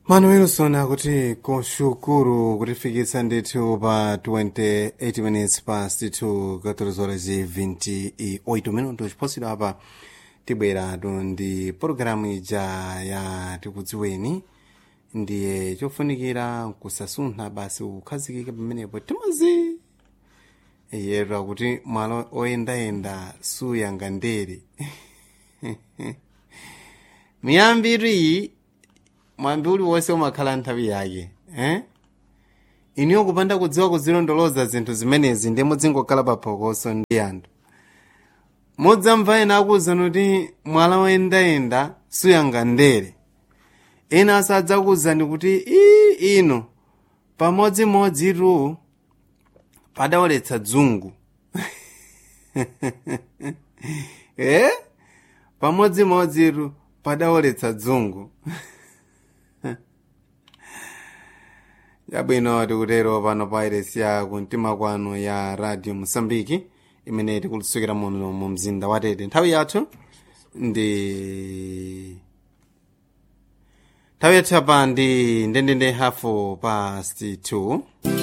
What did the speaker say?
manuelson akuti kushukuru kutifikitsa ndithu pa 28 minutes past 2 14 horas e 28 minutos chiphunziro apa tibweratu ndi pologalamu ija ya tikudziweni ndiye chofunikira kusasuntha basi kukhazikika pamenepo timazi yero akuti malo oyendayenda suyanga ndere miyambitu iyi mwambi uliwonse umakhala nthawi yake eh? iniyo kupanda kudziwa kuzilondoloza zinthu zimenezi ndi muzingokhala paphokoso ndi anthu mudzamva ena akuwuzani kuti mwala woyendayenda suyanga ndere ena asadzakuwuzani kuti ii ino pamodzimodzi tu padawoletsa dzungu eh? pamodzimodzi tu padawoletsa dzungu yabwino tikutero pano pa iresi ya kumtima kwanu ya radio mosambiki imene tikulusukira muno mu mzinda wa tete nthawi yathu ndi nthawi yathu apa ndi ndendende hafu past 2